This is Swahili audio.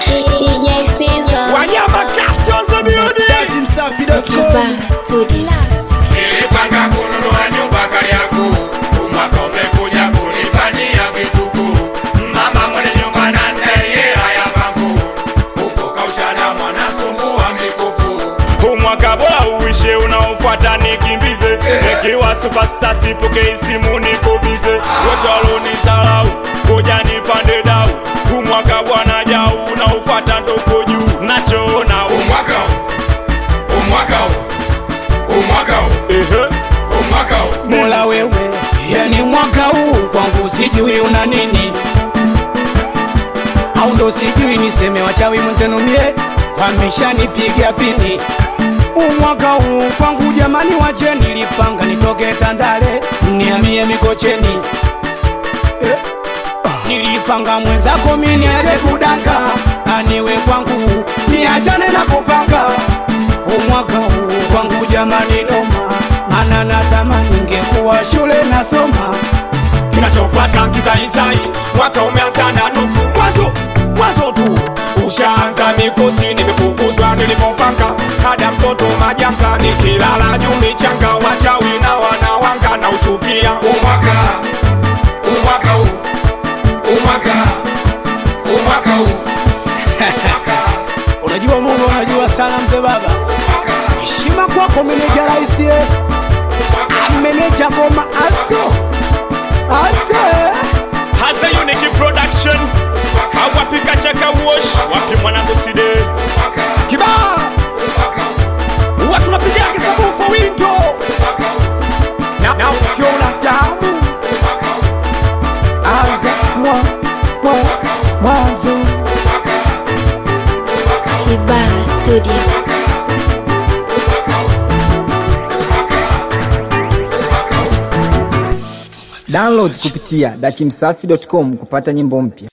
DJ Fizo. Wanyama Cascos Beauty. Kiba Studio. Nilipanga kununua nyumba Kariakoo, umwaka umekuja kunifanyia vituko. Mama mwenye nyumba na ndeye haya pangu, huko kaushana mwanasumbua mikopo. Umwaka bora uishe unaofuata nikimbize Nikiwa superstar sipokei simu niko bize Wote walonizalau koja nipande dau Umwaka bwana jau unaofuata ndoko juu Nachoona u- Umwaka huu, umwaka huu, umwaka huu, ehe umwaka huu. Mola wewe, yani mwaka huu kwangu sijui una nini, au ndo sijui niseme wachawi mwenzenu mie wameshanipiga pini. Umwaka huu kwangu jamani, wache nilipanga nitoke Tandale niamie Mikocheni eh. ah, Nilipanga mwenzako mimi niache kudanga, aniwe kwangu niachane na kupanga umwaka huu kwangu jamani noma, mana natamani ningekuwa shule nasoma. Kinachofuata kizaizai, mwaka umeanza na nuksi. Mwanzo mwanzo tu ushaanza mikosi, nimefukuzwa nilipopanga, hada mtoto majanga, nikilala juu michanga, wachawi na wanawanga na uchukia. Umwaka umwaka huu umwaka umwaka huu umwaka Unajua Mungu, unajua sana mzee baba, umwaka heshima kwako meneja raisi, eh. meneja ngoma aso ase Hasa Unique Production Awapika chaka wash Wapi mwanangu side kibaa huwa tunapiga kisabu for window na, na ukiona tamu anza mwa mwa mwanzo Kiba Studio. Download kupitia dachimsafi.com kupata nyimbo mpya.